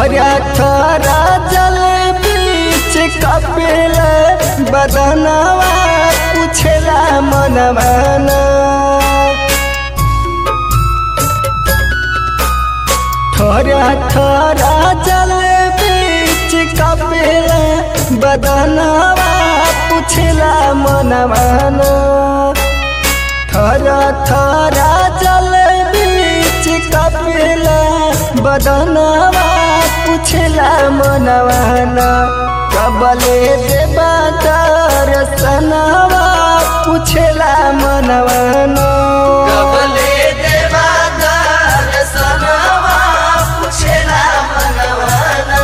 थोड़ा थोड़ा जल बीच कपिल बदनवा पूछला मनवाना थोड़ा थोड़ा जल बीच कपिल बदनवा पूछला मनवाना थोड़ा थोड़ा जल बीच कपिल बदनवा पूछला मनवाना कबले देवा दर्शनवा पूछला मनवाना कबले देवा दर्शनवा पूछेला मनवाना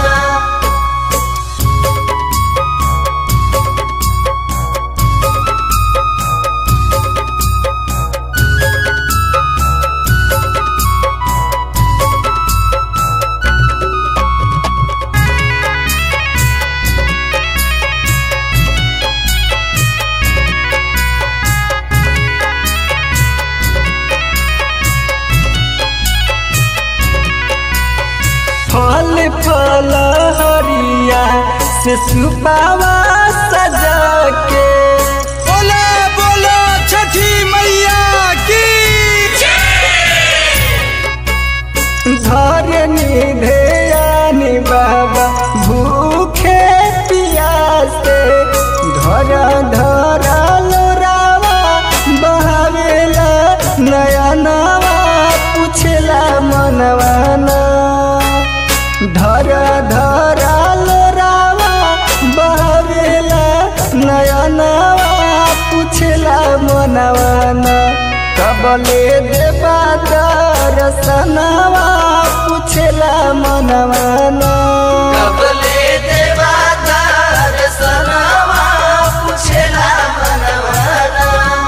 फल फल हरिया से सुपावा सजा के बोला बोला छठी मैया की धरनी ध्यानी बाबा भूखे पियासे धर धर लोरावा बहावेला नयनवा पूछला मनवाना धर धर लोरावा बहावेला नयनवा पूछला मनवाना कबले देवा दर्शनवा पूछला मनवाना कबले देवा दर्शनवा पूछेला मनवाना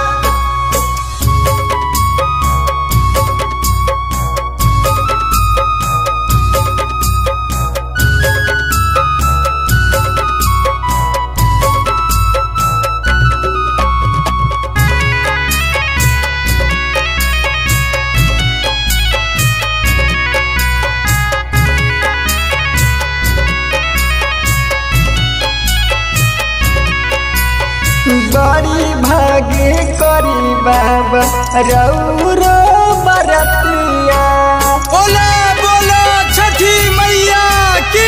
बड़ी भागे करी बाबा रौरो बरतिया बोला बोला छठी मैया की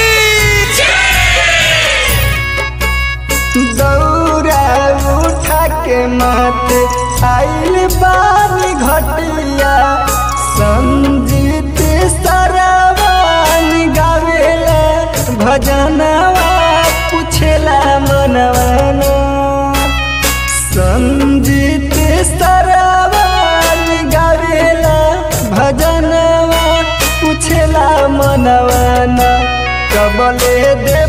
दौरा उठा के मत आइल बानी घटिया संजीत सरवान गावेला भजनवा पूछेला मनवाना संजीत सरवान गावेला भजनवा पूछेला मनवाना कबले दे